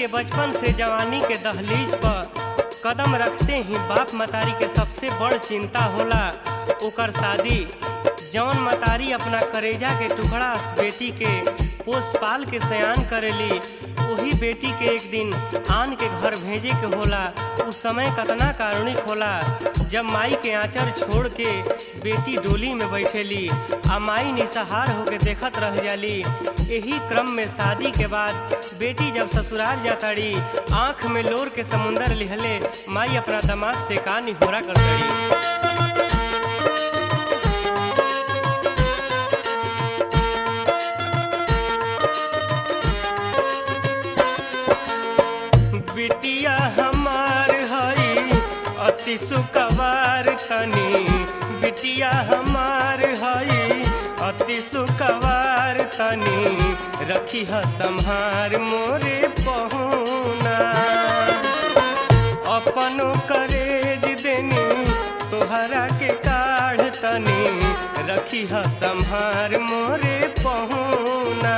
के बचपन से जवानी के दहलीज पर कदम रखते ही बाप मतारी के सबसे बड़ चिंता होला ओकर शादी जौन मतारी अपना करेजा के टुकड़ा बेटी के पोस पाल के सयान करेली वही बेटी के एक दिन आन के घर भेजे के होला उस समय कतना कारुणिक होला जब माई के आंचर छोड़ के बेटी डोली में बैठेली आ माई निसहार होके देखत रह जाली यही क्रम में शादी के बाद बेटी जब ससुराल जाताड़ी आंख में लोर के समुंदर लिहले माई अपना दामाद से का निहोरा कर दड़ी बिटिया हमार हई अति सुकवार तनी बिटिया हमार हई अति सुकवार तनी रखी ह संहार मोरे पहुना अपनो करेज देनी तोहरा के काढ़ तनी रखी ह संहार मोरे पहुना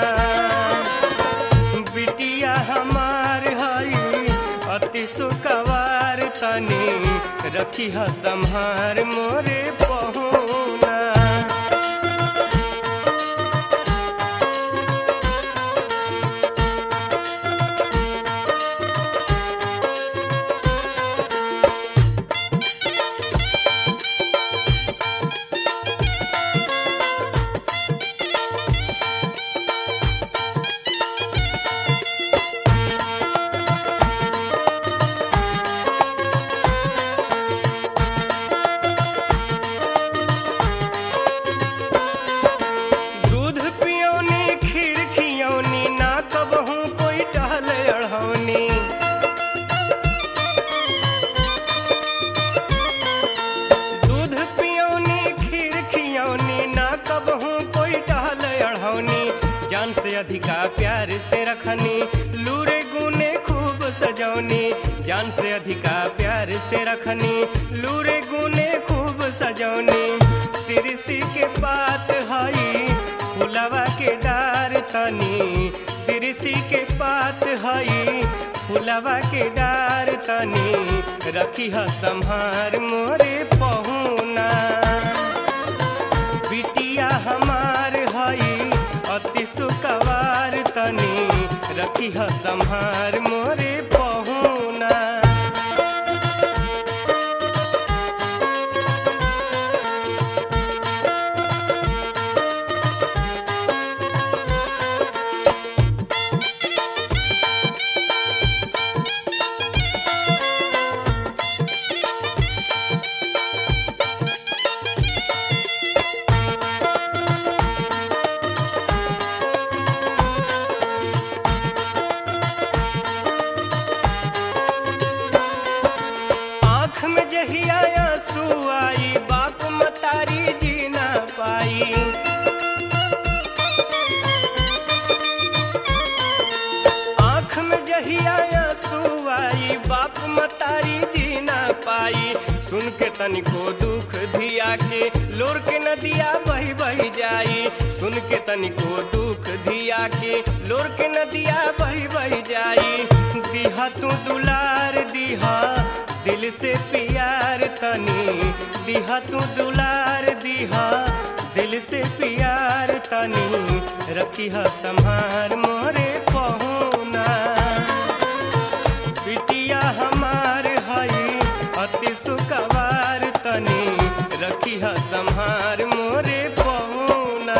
बिटिया हमार हई अति सुकवार तनी रखी ह संहार मोरे पहुना दूध पियोनी खीर खियौनी ना कबहू कोई टहल अढ़ौनी दूध पियोनी खीर खियौनी ना कबहू कोई टहल अढ़ौनी जान से अधिका प्यार से रखनी लूरे गुने खूब सजौनी जान से अधिका प्यार से रखनी लूरे गुने खूब सजौनी सिरसी के पात हई फुलवा के डार तनी सिरसी के पात हई फुलवा के डार तनी रखी ह संहार मोरे पहुना बिटिया हमार हई अति सुकवार तनी रखी ह संहार मोरे पहुना आँख में जहिया आंसू आई बाप मतारी जी ना पाई आँख में जहिया आंसू आई बाप मतारी जी ना पाई सुन के तनिको दुख धिया के लोर के नदिया बही बही जाई सुन के तनिको दुख धिया के लोर के नदिया बही बही जाई दिहा तू दुलार दिहा दिल से प्यार तनी दिहा तू दुलार दिहा दिल से प्यार तनी रखी ह संहार मोरे पहुना बिटिया हमार हई अति सुकवार तनी रखी ह संहार मोरे पहुना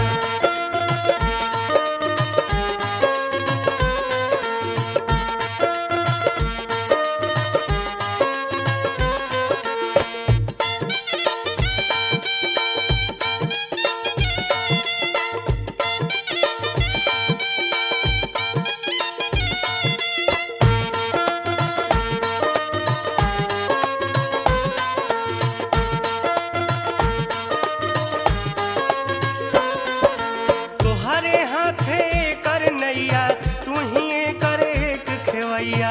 तोहरे हाथे कर नैया तू ही कर एक खेवैया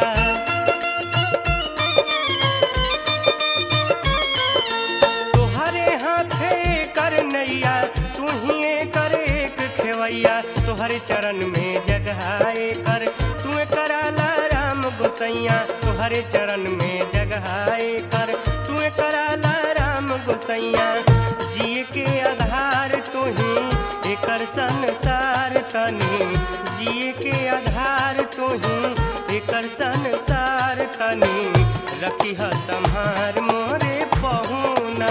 तोहरे हाथे कर नैया तू ही कर एक खेवैया तोहरे चरण में जगहाए कर तू कराला गोसैया तुहरे चरण में जगहाए कर तू कराला राम गोसैया जिए के आधार तू ही एकर संसार तनी जिए के आधार तू ही एकर संसार तनी रखी ह संहार मोरे पहुना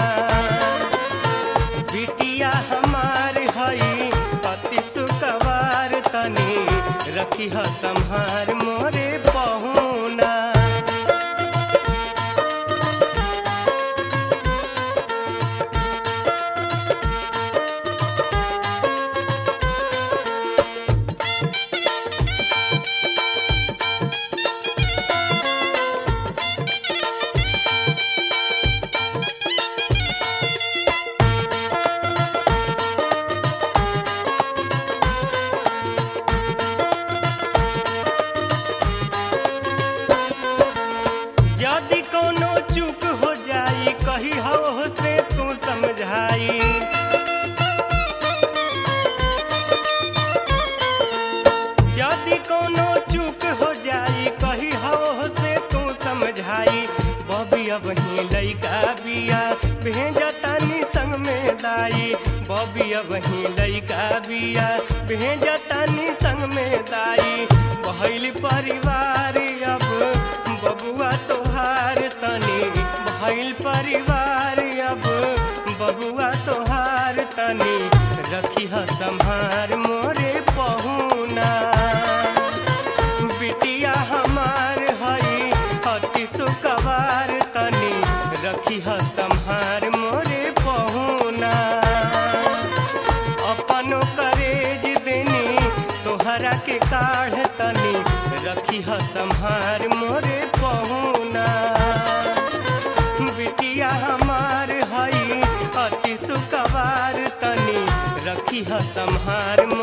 बिटिया हमार हई पति सुकवार तनी रखी ह संहार मोरे पहुना यदि कोनो चूक हो जाई कही हो से तू समझाई यदि कोनो चूक हो जाई कही हो से तू समझाई बबी अब ही लइका बिया भेजतानी संग में दाई बबी अब ही लइका बिया भेजतानी संग में दाई भइल परिवार अब बबुआ तोहार तनी भइल परिवार अब बबुआ तोहार तनी रखी ह संहार मोरे पहुना बिटिया हमार हई अति सुकवार तनी रखी ह संहार मोरे पहुना अपनो करेज देनी तोहरा के काढ़ तनी रखी ह संहार मोरे पहुना बिटिया हमार हई अति सुकवार तनी रखी ह संहार